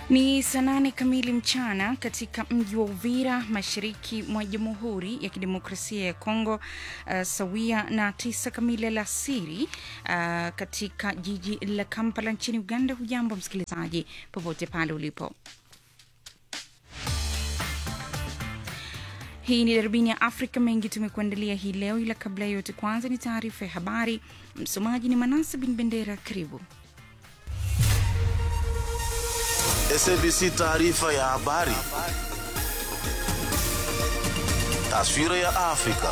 Ni saa nane kamili mchana katika mji wa Uvira, mashariki mwa Jamhuri ya Kidemokrasia ya Kongo, uh, sawia na tisa kamili alasiri uh, katika jiji la Kampala nchini Uganda. Hujambo msikilizaji, popote pale ulipo. Hii ni darubini ya Afrika. Mengi tumekuandalia hii leo, ila kabla ya yote, kwanza ni taarifa ya habari. Msomaji ni Manase bin Bendera. Karibu. SABC taarifa ya habari. Taswira ya Afrika.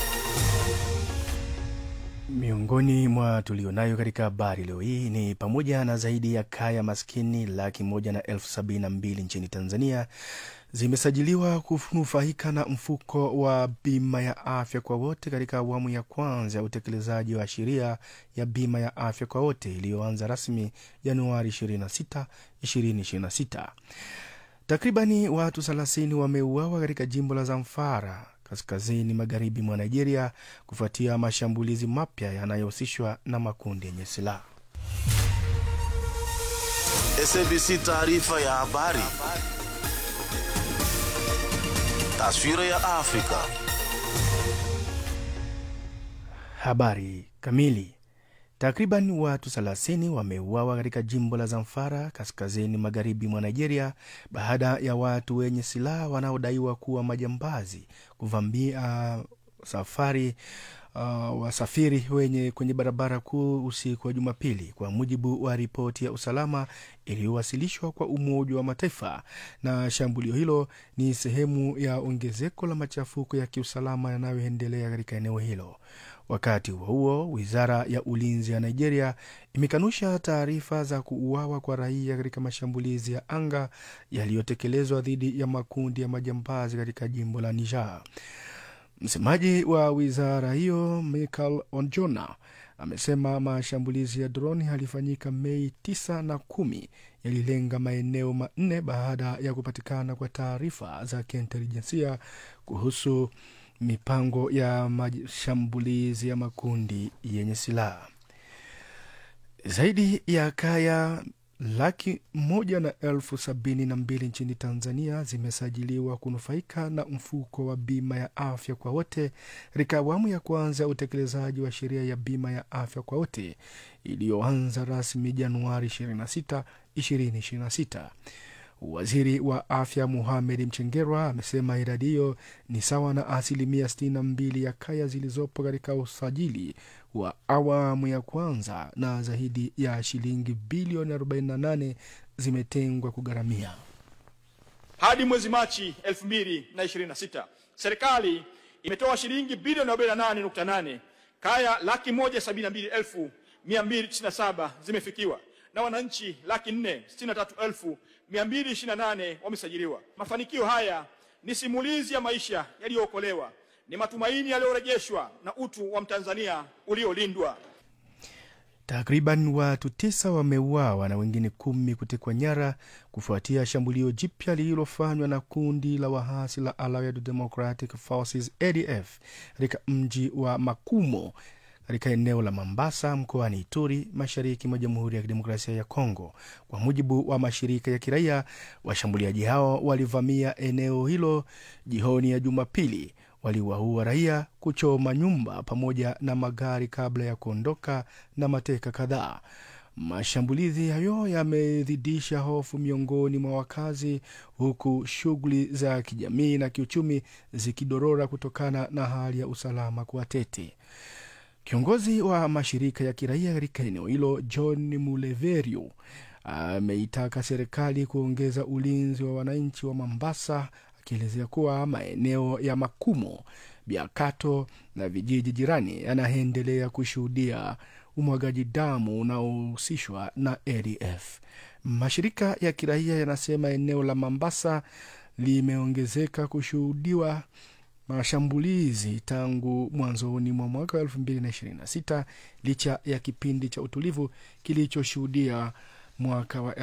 Miongoni mwa tulionayo katika habari leo hii ni pamoja na zaidi ya kaya maskini laki moja na elfu sabini na mbili nchini Tanzania zimesajiliwa kunufaika na mfuko wa bima ya afya kwa wote katika awamu ya kwanza ya utekelezaji wa sheria ya bima ya afya kwa wote iliyoanza rasmi Januari 26, 2026. Takribani watu 30 wameuawa katika jimbo la Zamfara kaskazini magharibi mwa Nigeria kufuatia mashambulizi mapya yanayohusishwa na makundi yenye silaha. SABC taarifa ya habari. Taswira ya Afrika. Habari kamili. Takriban watu 30 wameuawa katika jimbo la Zamfara kaskazini magharibi mwa Nigeria baada ya watu wenye silaha wanaodaiwa kuwa majambazi kuvamia safari uh, wasafiri wenye kwenye barabara kuu usiku wa Jumapili, kwa mujibu wa ripoti ya usalama iliyowasilishwa kwa Umoja wa Mataifa. Na shambulio hilo ni sehemu ya ongezeko la machafuko ya kiusalama yanayoendelea katika eneo hilo. Wakati huo huo, wizara ya ulinzi ya Nigeria imekanusha taarifa za kuuawa kwa raia katika mashambulizi ya anga yaliyotekelezwa dhidi ya makundi ya majambazi katika jimbo la Niger. Msemaji wa wizara hiyo Michael Onjona amesema mashambulizi ya droni yalifanyika Mei 9 na kumi yalilenga maeneo manne baada ya kupatikana kwa taarifa za kiintelijensia kuhusu mipango ya mashambulizi ya makundi yenye silaha. Zaidi ya kaya laki moja na elfu sabini na mbili nchini Tanzania zimesajiliwa kunufaika na mfuko wa bima ya afya kwa wote katika awamu ya kwanza ya utekelezaji wa sheria ya bima ya afya kwa wote iliyoanza rasmi Januari 26, 2026. Waziri wa afya Muhamed Mchengerwa amesema idadi hiyo ni sawa na asilimia 62 ya kaya zilizopo katika usajili wa awamu ya kwanza na zaidi ya shilingi bilioni 48 zimetengwa kugharamia. Hadi mwezi Machi 2026 serikali imetoa shilingi bilioni 48.8, kaya laki moja sabini na mbili elfu mia mbili tisini na saba zimefikiwa na wananchi laki nne sitini na tatu elfu mia mbili ishirini na nane wamesajiliwa. Mafanikio haya ni simulizi ya maisha yaliyookolewa, ni matumaini yaliyorejeshwa na utu wa Mtanzania uliolindwa. Takriban watu tisa wameuawa na wengine kumi kutekwa nyara kufuatia shambulio jipya lililofanywa na kundi la wahasi la Allied Democratic Forces ADF katika mji wa Makumo katika eneo la Mambasa mkoani Ituri, mashariki mwa Jamhuri ya Kidemokrasia ya Kongo. Kwa mujibu wa mashirika ya kiraia, washambuliaji hao walivamia eneo hilo jioni ya Jumapili, waliwaua raia, kuchoma nyumba pamoja na magari kabla ya kuondoka na mateka kadhaa. Mashambulizi hayo yamezidisha hofu miongoni mwa wakazi, huku shughuli za kijamii na kiuchumi zikidorora kutokana na hali ya usalama kuwa tete. Kiongozi wa mashirika ya kiraia katika eneo hilo John Muleverio ameitaka serikali kuongeza ulinzi wa wananchi wa Mambasa, akielezea kuwa maeneo ya Makumo, Biakato na vijiji jirani yanaendelea kushuhudia umwagaji damu unaohusishwa na ADF. Mashirika ya kiraia yanasema eneo la Mambasa limeongezeka kushuhudiwa mashambulizi tangu mwanzoni mwa mwaka wa 2026 licha ya kipindi cha utulivu kilichoshuhudia mwaka wa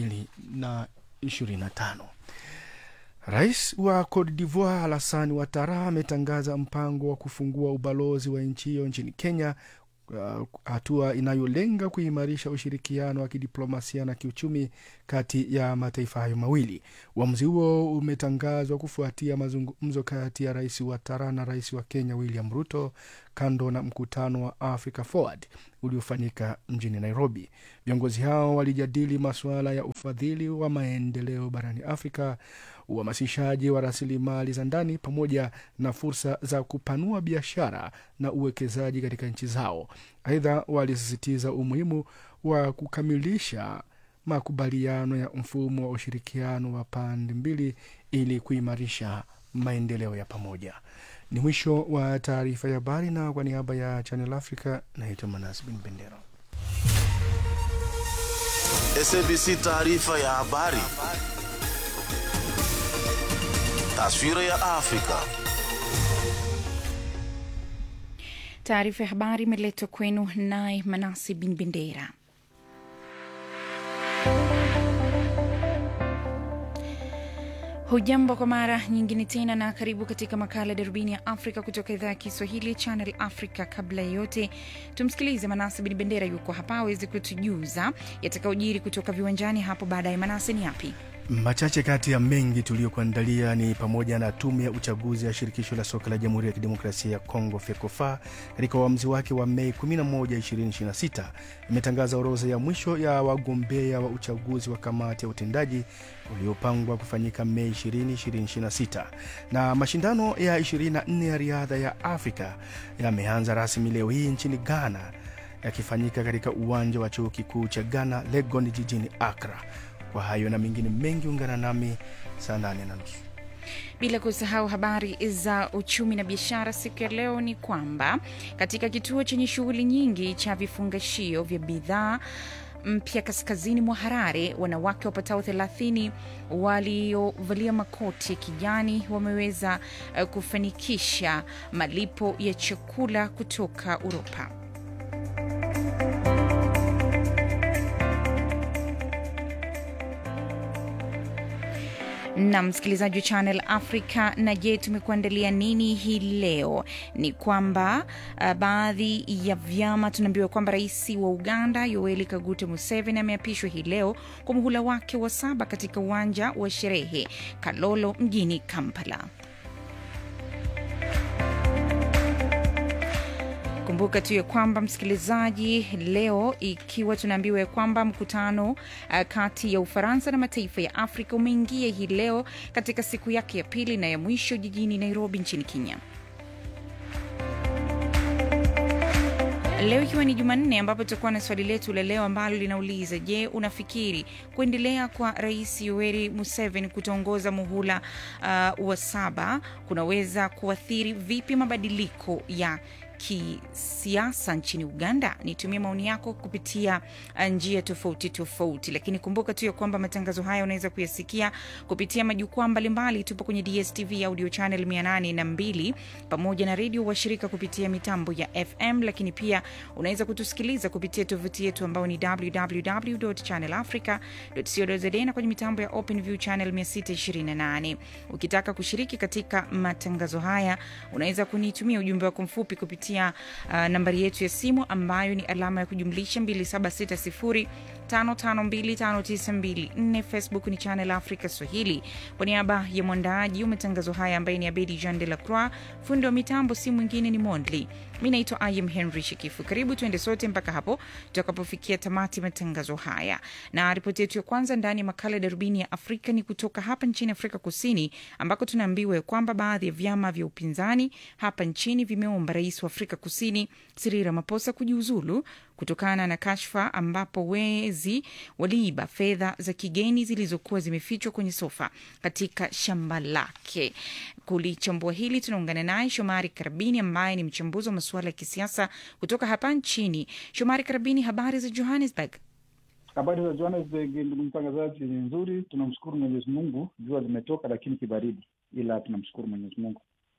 2025. Rais wa Cote d'Ivoire Alassane Ouattara ametangaza mpango wa kufungua ubalozi wa nchi hiyo nchini Kenya uh, hatua inayolenga kuimarisha ushirikiano wa kidiplomasia na kiuchumi kati ya mataifa hayo mawili. Uamuzi huo umetangazwa kufuatia mazungumzo kati ya rais wa Tara na rais wa Kenya William Ruto kando na mkutano wa Africa Forward uliofanyika mjini Nairobi. Viongozi hao walijadili masuala ya ufadhili wa maendeleo barani Afrika, uhamasishaji wa rasilimali za ndani pamoja na fursa za kupanua biashara na uwekezaji katika nchi zao. Aidha, walisisitiza umuhimu wa kukamilisha makubaliano ya mfumo wa ushirikiano wa pande mbili ili kuimarisha maendeleo ya pamoja. Ni mwisho wa taarifa ya habari, na kwa niaba ya Channel Africa naitwa Manas Bin Bendera. SABC taarifa ya habari. Taswira ya Afrika. Taarifa ya habari imeletwa kwenu naye Manasi Bin Bendera. Hujambo kwa mara nyingine tena na karibu katika makala ya darubini ya Afrika kutoka idhaa ya Kiswahili Channel Africa. Kabla ya yote, tumsikilize Manase Bin Bendera, yuko hapa awezi kutujuza yatakayojiri kutoka viwanjani hapo baadaye. Manase, ni yapi? Machache kati ya mengi tuliyokuandalia ni pamoja na tume ya uchaguzi ya shirikisho la soka la Jamhuri ya Kidemokrasia ya Kongo FECOFA katika uamuzi wake wa Mei 11, 2026 imetangaza orodha ya mwisho ya wagombea wa uchaguzi wa kamati ya utendaji uliopangwa kufanyika Mei 20, 2026 na mashindano ya 24 ya riadha ya Afrika yameanza rasmi leo hii nchini Ghana yakifanyika katika uwanja wa chuo kikuu cha Ghana Legon jijini Accra. Kwa hayo na mengine mengi, ungana nami saa nane na nusu. Bila kusahau habari za uchumi na biashara. Siku ya leo ni kwamba katika kituo chenye shughuli nyingi cha vifungashio vya bidhaa mpya kaskazini mwa Harare, wanawake wapatao 30 waliovalia makoti ya kijani wameweza uh, kufanikisha malipo ya chakula kutoka Uropa. na msikilizaji wa Channel Africa. Na je, tumekuandalia nini hii leo? Ni kwamba uh, baadhi ya vyama tunaambiwa kwamba rais wa Uganda Yoweri Kaguta Museveni ameapishwa hii leo kwa muhula wake wa saba katika uwanja wa sherehe Kalolo mjini Kampala. Kumbuka tu ya kwamba msikilizaji, leo ikiwa tunaambiwa ya kwamba mkutano uh, kati ya Ufaransa na mataifa ya Afrika umeingia hii leo katika siku yake ya pili na ya mwisho jijini Nairobi nchini Kenya. Leo ikiwa ni Jumanne, ambapo tutakuwa na swali letu la leo ambalo linauliza: Je, unafikiri kuendelea kwa Rais Yoweri Museveni kutongoza muhula uh, wa saba kunaweza kuathiri vipi mabadiliko ya kisiasa nchini Uganda? Nitumie maoni yako kupitia njia tofauti tofauti, lakini kumbuka tu ya kwamba matangazo haya unaweza kuyasikia kupitia majukwaa mbalimbali. Tupo kwenye DSTV audio channel 802 pamoja na redio washirika kupitia mitambo ya FM, lakini pia unaweza kutusikiliza kupitia tovuti yetu ambayo ni www.channelafrica.co.za na kwenye mitambo ya OpenView channel 628. Ukitaka kushiriki katika matangazo haya, unaweza kunitumia ujumbe wako mfupi kupitia Uh, nambari yetu ya simu ambayo ni alama ya kujumlisha 276055259254. Facebook ni Channel Africa Swahili. Kwa niaba ya mwandaaji wa matangazo haya ambaye ni Abedi Jean de la Croix, fundi wa mitambo si mwingine ni Mondli. Mi naitwa Im Henry Shikifu. Karibu tuende sote mpaka hapo tutakapofikia tamati matangazo haya, na ripoti yetu ya kwanza ndani ya makala ya darubini ya Afrika ni kutoka hapa nchini Afrika Kusini, ambako tunaambiwa kwamba baadhi ya vyama vya upinzani hapa nchini vimeomba rais wa Afrika Kusini Cyril Ramaphosa kujiuzulu kutokana na kashfa ambapo wezi waliiba fedha za kigeni zilizokuwa zimefichwa kwenye sofa katika shamba lake. Kulichambua hili tunaungana naye Shomari Karabini ambaye ni mchambuzi wa masuala ya kisiasa kutoka hapa nchini. Shomari Karabini, habari za Johannesburg? Habari za Johannesburg, ndugu mtangazaji, ni nzuri. Tunamshukuru Mwenyezi Mungu, jua limetoka lakini kibaridi, ila tunamshukuru Mwenyezi Mungu.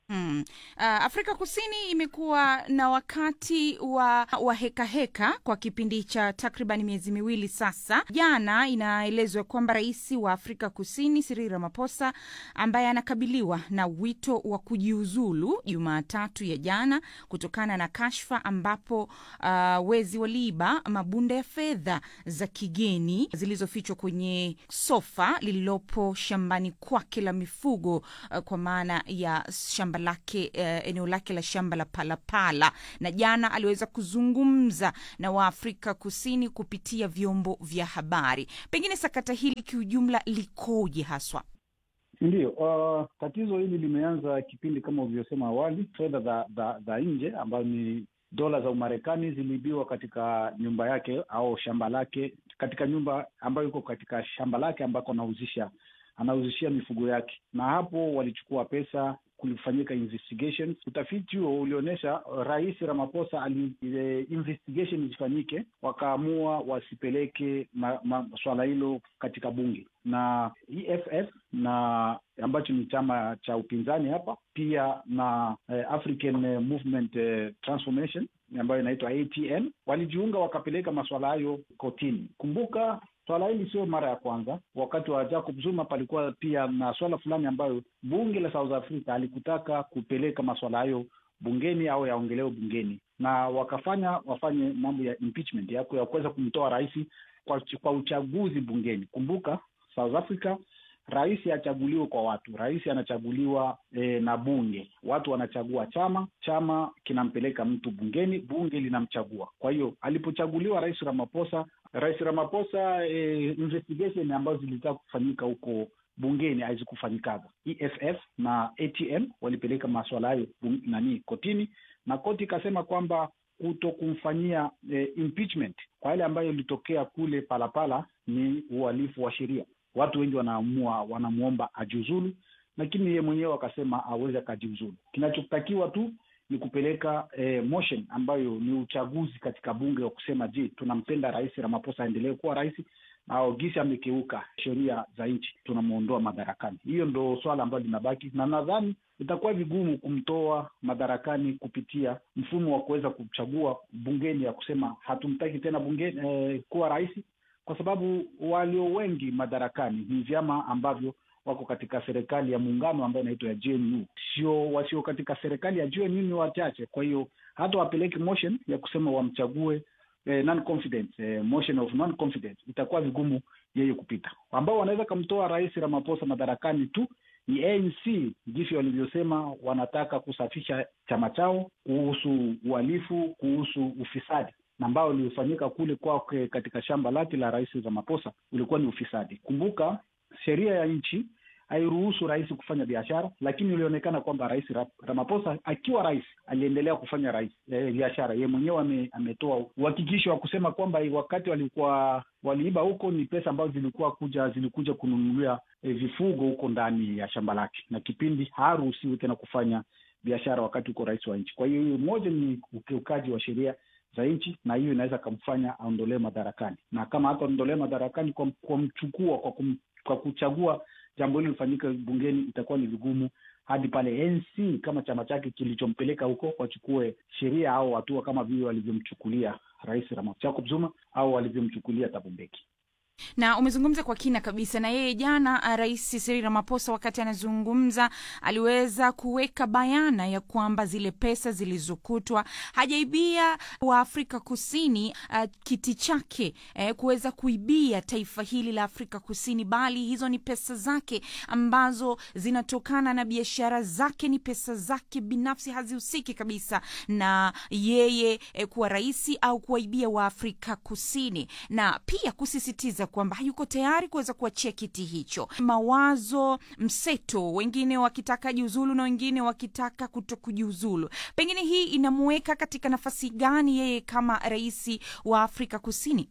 Hmm. Uh, Afrika Kusini imekuwa na wakati wa, wa heka heka kwa kipindi cha takriban miezi miwili sasa. Jana inaelezwa kwamba rais wa Afrika Kusini Cyril Ramaphosa ambaye anakabiliwa na wito wa kujiuzulu Jumatatu ya jana kutokana na kashfa ambapo uh, wezi waliiba mabunda ya fedha za kigeni zilizofichwa kwenye sofa lililopo shambani kwake la mifugo uh, kwa maana ya shamba lake uh, eneo lake la shamba la Palapala, na jana aliweza kuzungumza na Waafrika Kusini kupitia vyombo vya habari. Pengine sakata hili kiujumla likoje haswa? Ndiyo, uh, tatizo hili limeanza kipindi kama ulivyosema awali. Fedha za, za, za nje ambayo ni dola za Umarekani ziliibiwa katika nyumba yake au shamba lake, katika nyumba ambayo iko katika shamba lake ambako anauzisha anauzishia mifugo yake, na hapo walichukua pesa kulifanyika investigation. Utafiti huo ulionyesha Rais Ramaphosa ali ile investigation isifanyike, wakaamua wasipeleke ma, ma, swala hilo katika bunge na EFF na ambacho ni chama cha upinzani hapa pia na eh, African eh, Movement eh, Transformation ambayo inaitwa ATM walijiunga wakapeleka masuala hayo kotini. Kumbuka swala hili sio mara ya kwanza. Wakati wa Jacob Zuma palikuwa pia na swala fulani ambayo bunge la South Africa alikutaka kupeleka masuala hayo bungeni au yaongelewe bungeni, na wakafanya wafanye mambo ya impeachment ya ya kuweza kumtoa rais kwa, kwa uchaguzi bungeni. Kumbuka South Africa rais hachaguliwi kwa watu, rais anachaguliwa e, na bunge. Watu wanachagua chama, chama kinampeleka mtu bungeni, bunge linamchagua. Kwa hiyo alipochaguliwa rais Ramaphosa, rais Ramaphosa e, investigation ambazo zilitaka kufanyika huko bungeni hazikufanyikaga. EFF na ATM walipeleka maswala hayo nani kotini, na koti ikasema kwamba kuto kumfanyia e, impeachment kwa yale ambayo ilitokea kule Palapala ni uhalifu wa sheria. Watu wengi wanaamua wanamwomba ajiuzulu, lakini yeye mwenyewe akasema aweze akajiuzulu. Kinachotakiwa tu ni kupeleka eh, motion ambayo ni uchaguzi katika bunge wa kusema, je, tunampenda rais Ramaphosa aendelee kuwa rais au gisi amekeuka sheria za nchi, tunamwondoa madarakani. Hiyo ndo swala ambalo linabaki, na nadhani itakuwa vigumu kumtoa madarakani kupitia mfumo wa kuweza kuchagua bungeni ya kusema hatumtaki tena bungeni eh, kuwa rais kwa sababu walio wengi madarakani ni vyama ambavyo wako katika serikali ya muungano ambayo inaitwa ya GNU. Sio wasio katika serikali ya GNU ni wachache. Kwa hiyo hata wapeleke motion ya kusema wamchague eh, non confidence eh, motion of non confidence, itakuwa vigumu yeye kupita. Ambao wanaweza kumtoa rais Ramaphosa madarakani tu ni ANC, jinsi walivyosema wanataka kusafisha chama chao kuhusu uhalifu, kuhusu ufisadi na ambao uliofanyika kule kwake katika shamba lake la rais Ramaphosa ulikuwa ni ufisadi. Kumbuka sheria ya nchi hairuhusu rais kufanya biashara, lakini ilionekana kwamba rais Ramaphosa akiwa rais aliendelea kufanya rais e, biashara. Yeye mwenyewe ame, ametoa uhakikisho wa kusema kwamba wakati walikuwa waliiba huko ni pesa ambazo zilikuwa kuja zilikuja kununulia e, vifugo huko ndani ya shamba lake, na kipindi haruhusiwi tena kufanya biashara wakati uko rais wa nchi. Kwa hiyo hiyo moja ni ukiukaji wa sheria za nchi na hiyo inaweza kamfanya aondolewe madarakani, na kama hataondolewa madarakani kwa kumchukua kwa, kum, kwa kuchagua jambo hilo lifanyike bungeni, itakuwa ni vigumu hadi pale NC kama chama chake kilichompeleka huko wachukue sheria au hatua kama vile walivyomchukulia rais Jacob Zuma au walivyomchukulia Thabo Mbeki na umezungumza kwa kina kabisa na yeye jana. Rais Cyril Ramaphosa wakati anazungumza aliweza kuweka bayana ya kwamba zile pesa zilizokutwa hajaibia wa Afrika Kusini uh, kiti chake eh, kuweza kuibia taifa hili la Afrika Kusini, bali hizo ni pesa zake ambazo zinatokana na biashara zake, ni pesa zake binafsi, hazihusiki kabisa na yeye eh, kuwa rais au kuwaibia wa Afrika Kusini, na pia kusisitiza kwamba hayuko tayari kuweza kuachia kiti hicho. Mawazo mseto, wengine wakitaka jiuzulu na wengine wakitaka kuto kujiuzulu. Pengine hii inamuweka katika nafasi gani yeye kama rais wa Afrika Kusini?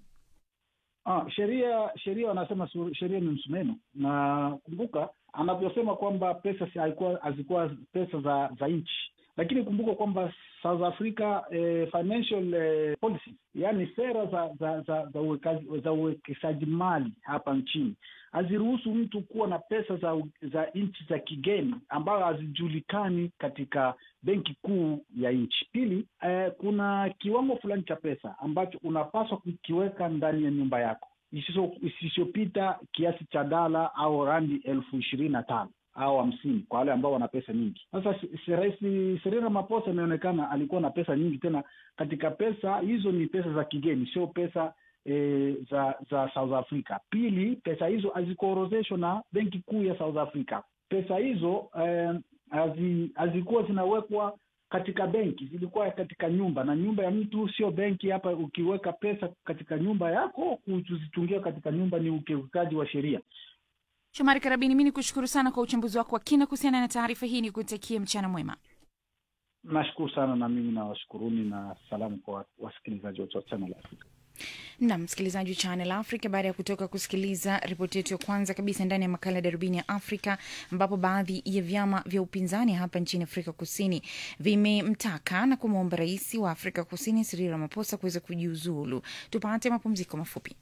Ah, sheria sheria wanasema sheria ni msumeno, na kumbuka anavyosema kwamba pesa hazikuwa pesa za za nchi lakini kumbuka kwamba South Africa eh, financial eh, policy, yaani sera za za za za uwekazi- za uwekezaji mali hapa nchini haziruhusu mtu kuwa na pesa za za nchi za kigeni ambayo hazijulikani katika benki kuu ya nchi. Pili, eh, kuna kiwango fulani cha pesa ambacho unapaswa kukiweka ndani ya nyumba yako isiso- isisopita kiasi cha dala au randi elfu ishirini na tano au hamsini kwa wale ambao wana pesa nyingi. Sasa si- si- Rais Cyril Ramaphosa imeonekana alikuwa na pesa nyingi, tena katika pesa hizo ni pesa za kigeni, sio pesa e, za za South Africa. Pili, pesa hizo hazikuorozeshwa na benki kuu ya South Africa. Pesa hizo eh, hazi- hazikuwa zinawekwa katika benki, zilikuwa katika nyumba, na nyumba ya mtu sio benki. Hapa ukiweka pesa katika nyumba yako, kuzitungia katika nyumba ni ukiukaji wa sheria. Shomari Karabini, mi ni kushukuru sana kwa uchambuzi wako wa kina kuhusiana na taarifa hii, ni kutakie mchana mwema. Nashukuru sana, na mimi nawashukuruni na salamu kwa wasikilizaji wote wa Channel Africa. na msikilizaji wa Channel Africa, baada ya kutoka kusikiliza ripoti yetu ya kwanza kabisa ndani ya makala ya darubini ya Afrika, ambapo baadhi ya vyama vya upinzani hapa nchini Afrika Kusini vimemtaka na kumwomba rais wa Afrika Kusini Cyril Ramaphosa kuweza kujiuzulu. Tupate mapumziko mafupi.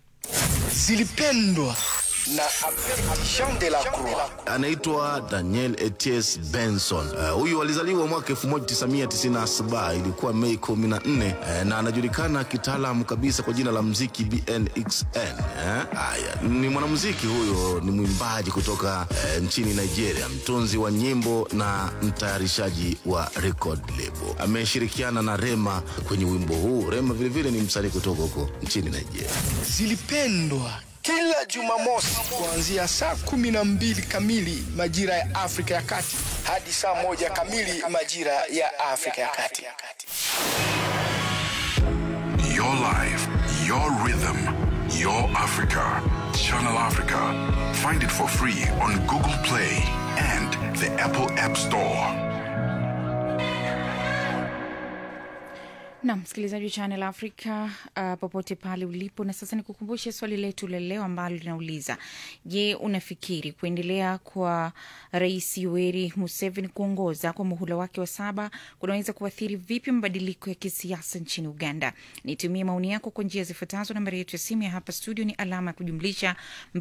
zilipendwa na Jean de la Croix. anaitwa Daniel Eties Benson. Uh, huyu alizaliwa mwaka 1997 ilikuwa Mei 14 uh, na anajulikana kitaalamu kabisa kwa jina la mziki BNXN. eh. Haya, ni mwanamuziki huyo, ni mwimbaji kutoka uh, nchini Nigeria, mtunzi wa nyimbo na mtayarishaji wa record label. Ameshirikiana na Rema kwenye wimbo huu. Rema vilevile ni msanii kutoka huko nchini Nigeria. Zilipendwa kila Jumamosi kuanzia saa kumi na mbili kamili majira ya Afrika ya Kati hadi saa moja kamili majira ya Afrika ya Kati. Your life, your rhythm, your Africa. Channel Africa. Find it for free on Google Play and the Apple App Store. na msikilizaji wa Channel Africa uh, popote pale ulipo. Na sasa nikukumbushe swali letu la leo ambalo linauliza, je, unafikiri kuendelea kwa Rais Yoweri Museveni kuongoza kwa muhula wake wa saba kunaweza kuathiri vipi mabadiliko ya kisiasa nchini Uganda? Nitumie maoni yako kwa njia zifuatazo. Nambari yetu ya simu ya hapa studio ni alama ya kujumlisha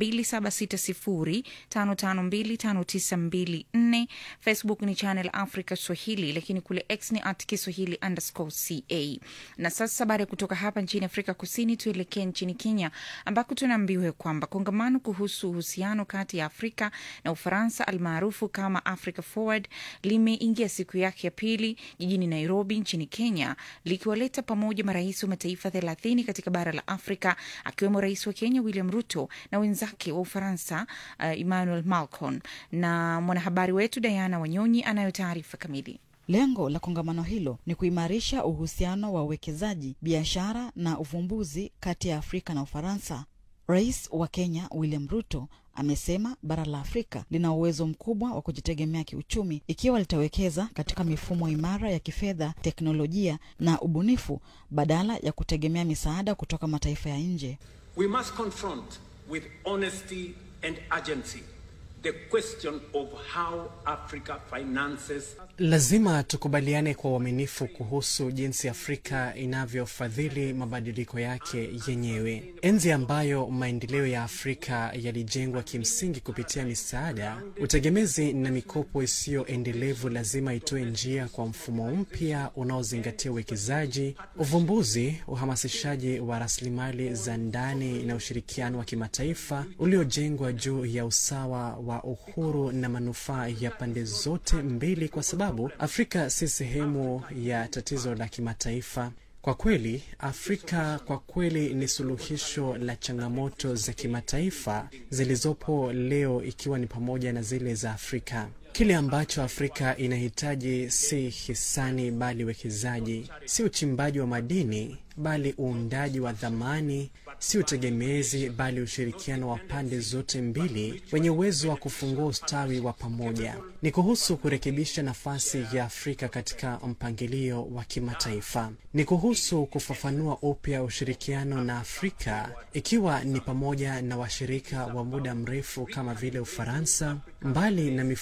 276055259254. Facebook ni Channel Africa Swahili, lakini kule X ni at Kiswahili underscore ca. Na sasa baada ya kutoka hapa nchini Afrika Kusini, tuelekee nchini Kenya ambako tunaambiwa kwamba kongamano kuhusu uhusiano kati ya Afrika na Ufaransa almaarufu kama Africa Forward limeingia siku yake ya pili jijini Nairobi nchini Kenya, likiwaleta pamoja marais wa mataifa thelathini katika bara la Afrika, akiwemo rais wa Kenya William Ruto na wenzake wa Ufaransa uh, Emmanuel Macron. Na mwanahabari wetu Diana Wanyonyi anayo taarifa kamili. Lengo la kongamano hilo ni kuimarisha uhusiano wa uwekezaji, biashara na uvumbuzi kati ya Afrika na Ufaransa. Rais wa Kenya William Ruto amesema bara la Afrika lina uwezo mkubwa wa kujitegemea kiuchumi ikiwa litawekeza katika mifumo imara ya kifedha, teknolojia na ubunifu badala ya kutegemea misaada kutoka mataifa ya nje. We must confront with honesty and urgency the question of how Africa finances Lazima tukubaliane kwa uaminifu kuhusu jinsi Afrika inavyofadhili mabadiliko yake yenyewe. Enzi ambayo maendeleo ya Afrika yalijengwa kimsingi kupitia misaada, utegemezi na mikopo isiyo endelevu lazima itoe njia kwa mfumo mpya unaozingatia uwekezaji, uvumbuzi, uhamasishaji wa rasilimali za ndani na ushirikiano wa kimataifa uliojengwa juu ya usawa wa uhuru na manufaa ya pande zote mbili, kwa sababu Afrika si sehemu ya tatizo la kimataifa. Kwa kweli, Afrika kwa kweli ni suluhisho la changamoto za kimataifa zilizopo leo, ikiwa ni pamoja na zile za Afrika. Kile ambacho Afrika inahitaji si hisani, bali uwekezaji, si uchimbaji wa madini, bali uundaji wa dhamani, si utegemezi, bali ushirikiano wa pande zote mbili wenye uwezo wa kufungua ustawi wa pamoja. Ni kuhusu kurekebisha nafasi ya Afrika katika mpangilio wa kimataifa. Ni kuhusu kufafanua upya ushirikiano na Afrika, ikiwa ni pamoja na washirika wa muda mrefu kama vile Ufaransa, mbali na mifumo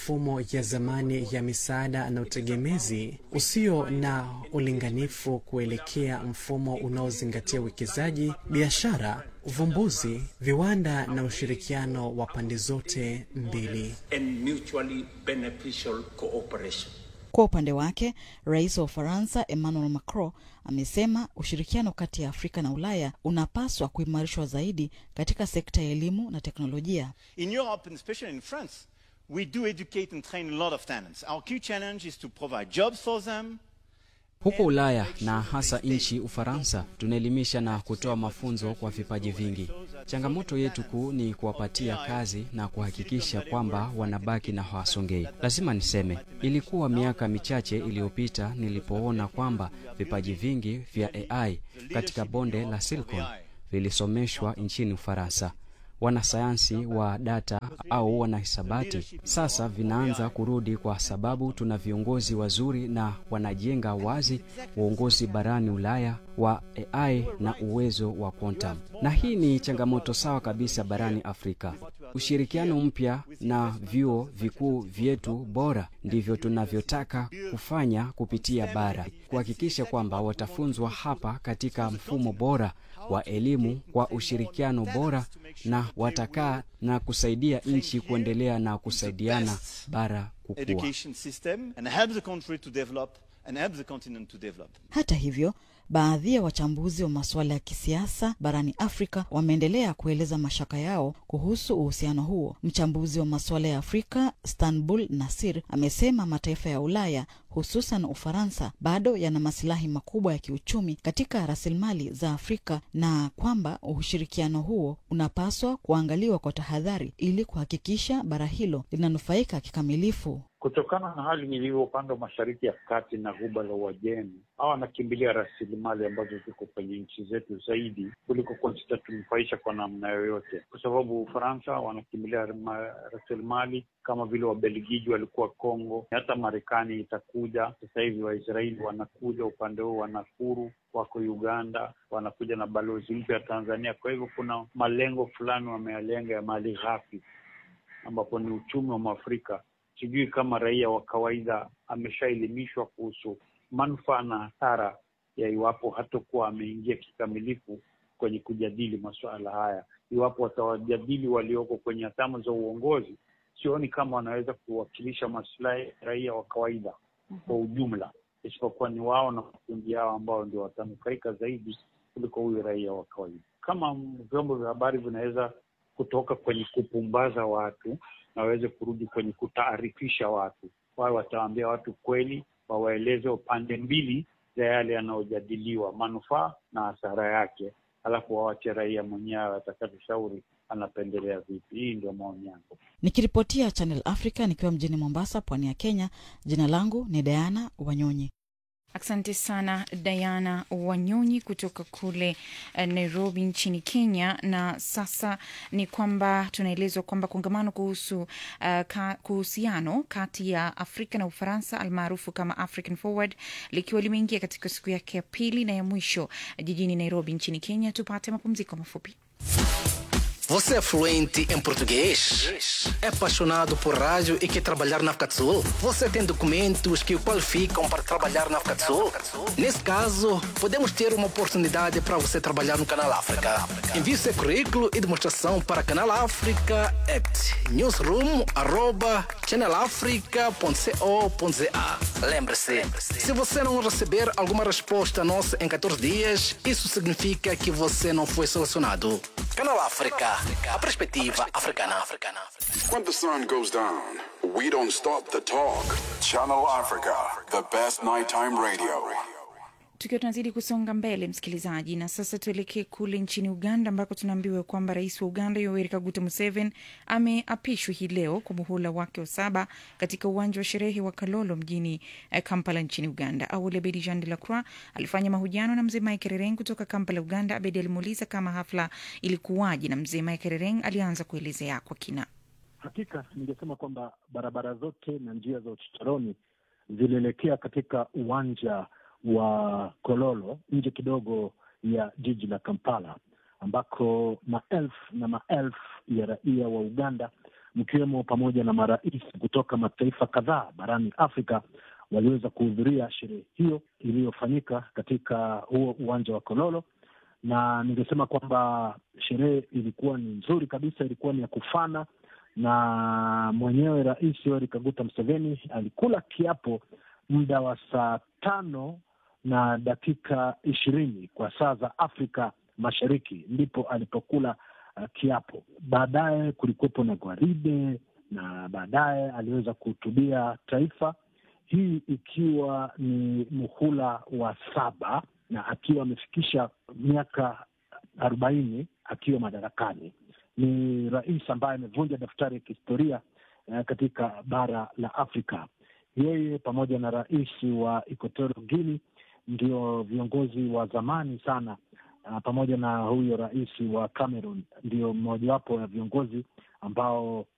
ya zamani ya misaada na utegemezi usio na ulinganifu kuelekea mfumo unaozingatia uwekezaji, biashara, uvumbuzi, viwanda na ushirikiano wa pande zote mbili. and mutually beneficial cooperation. Kwa upande wake, rais wa Ufaransa Emmanuel Macron amesema ushirikiano kati ya Afrika na Ulaya unapaswa kuimarishwa zaidi katika sekta ya elimu na teknolojia. In Europe, and especially in France, we do educate and train a lot of talents. Our key challenge is to provide jobs for them. Huko Ulaya na hasa nchi Ufaransa, tunaelimisha na kutoa mafunzo kwa vipaji vingi. Changamoto yetu kuu ni kuwapatia kazi na kuhakikisha kwamba wanabaki na hawasongei. Lazima niseme, ilikuwa miaka michache iliyopita nilipoona kwamba vipaji vingi vya AI katika bonde la Silicon vilisomeshwa nchini Ufaransa. Wanasayansi wa data au wanahisabati sasa vinaanza kurudi, kwa sababu tuna viongozi wazuri na wanajenga wazi uongozi barani Ulaya wa AI na uwezo wa quantum, na hii ni changamoto sawa kabisa barani Afrika. Ushirikiano mpya na vyuo vikuu vyetu bora ndivyo tunavyotaka kufanya kupitia bara, kuhakikisha kwamba watafunzwa hapa katika mfumo bora wa elimu kwa ushirikiano bora na watakaa na kusaidia nchi kuendelea na kusaidiana bara kukua. Education system and help the country to develop and help the continent to develop. Hata hivyo, baadhi ya wachambuzi wa masuala ya kisiasa barani Afrika wameendelea kueleza mashaka yao kuhusu uhusiano huo. Mchambuzi wa masuala ya Afrika Stanbul Nasir amesema mataifa ya Ulaya hususan Ufaransa bado yana masilahi makubwa ya kiuchumi katika rasilimali za Afrika na kwamba ushirikiano huo unapaswa kuangaliwa kwa tahadhari ili kuhakikisha bara hilo linanufaika kikamilifu. Kutokana na hali ilivyo upande wa mashariki ya kati na ghuba la Uajemi, hawa wanakimbilia rasilimali ambazo ziko kwenye nchi zetu zaidi kuliko kuwa zitatunufaisha kwa namna yoyote, kwa sababu Ufaransa wanakimbilia ma- rasilimali kama vile Wabelgiji walikuwa Kongo, hata Marekani itakuja sasa hivi. Waisraeli wanakuja upande huu, wanakuru wako Uganda, wanakuja na balozi mpya ya Tanzania. Kwa hivyo kuna malengo fulani wameyalenga ya mali ghafi, ambapo ni uchumi wa Mwafrika sijui kama raia wa kawaida ameshaelimishwa kuhusu manufaa na hasara ya iwapo hatakuwa ameingia kikamilifu kwenye kujadili masuala haya. Iwapo watawajadili walioko kwenye hatamu za uongozi, sioni kama wanaweza kuwakilisha masilahi ya raia wa kawaida kwa ujumla, isipokuwa ni wao na makundi yao ambao ndio watanufaika zaidi kuliko huyu raia wa kawaida. Kama vyombo vya habari vinaweza kutoka kwenye kupumbaza watu na waweze kurudi kwenye kutaarifisha watu, wawe watawaambia watu kweli, wawaeleze upande mbili za yale yanayojadiliwa, manufaa na hasara yake, alafu wawache raia mwenyewe atakatushauri anapendelea vipi. Hii ndio maoni yangu. Nikiripotia Channel Africa nikiwa mjini Mombasa, pwani ya Kenya. Jina langu ni Diana Wanyonyi. Asante sana Diana Wanyonyi kutoka kule eh, Nairobi nchini Kenya. Na sasa ni kwamba tunaelezwa kwamba kongamano kuhusu uh, ka, kuhusiano kati ya Afrika na Ufaransa almaarufu kama African Forward likiwa limeingia katika siku yake ya pili na ya mwisho jijini Nairobi nchini Kenya. Tupate mapumziko mafupi. Você é fluente em português? É apaixonado por rádio e quer trabalhar na África do Sul? Você tem documentos que o qualificam para trabalhar na África do Sul? Nesse caso, podemos ter uma oportunidade para você trabalhar no Canal África. Envie seu currículo e demonstração para Canal África at newsroom@channelafrica.co.za. Lembre-se, se você não receber alguma resposta nossa em 14 dias, isso significa que você não foi selecionado. Canal África, a perspectiva africana. When the sun goes down, we don't stop the talk. Channel Africa, the best nighttime radio. Tukiwa tunazidi kusonga mbele, msikilizaji, na sasa tuelekee kule nchini Uganda ambako tunaambiwa kwamba rais wa Uganda Yoweri Kaguta Museveni ameapishwa hii leo kwa muhula wake wa saba katika uwanja wa sherehe wa Kalolo mjini eh, Kampala nchini Uganda. Awali Abedi Jean de la Croix alifanya mahojiano na mzee Mike Rereng kutoka Kampala, Uganda. Abedi alimuuliza kama hafla ilikuwaje, na mzee Mike Rereng alianza kuelezea kwa kina. Hakika ningesema kwamba barabara zote na njia za uchochoroni zilielekea katika uwanja wa Kololo nje kidogo ya jiji la Kampala, ambako maelfu na maelfu ya raia wa Uganda mkiwemo pamoja na marais kutoka mataifa kadhaa barani Afrika waliweza kuhudhuria sherehe hiyo iliyofanyika katika huo uwanja wa Kololo, na ningesema kwamba sherehe ilikuwa ni nzuri kabisa, ilikuwa ni ya kufana, na mwenyewe Rais Yoweri Kaguta Museveni alikula kiapo muda wa saa tano na dakika ishirini kwa saa za Afrika Mashariki, ndipo alipokula uh, kiapo. Baadaye kulikuwepo na gwaride na baadaye aliweza kuhutubia taifa, hii ikiwa ni muhula wa saba na akiwa amefikisha miaka arobaini akiwa madarakani. Ni rais ambaye amevunja daftari ya kihistoria uh, katika bara la Afrika. Yeye pamoja na rais wa Equatorial Guinea ndio viongozi wa zamani sana uh, pamoja na huyo rais wa Cameroon ndio mmojawapo ya viongozi ambao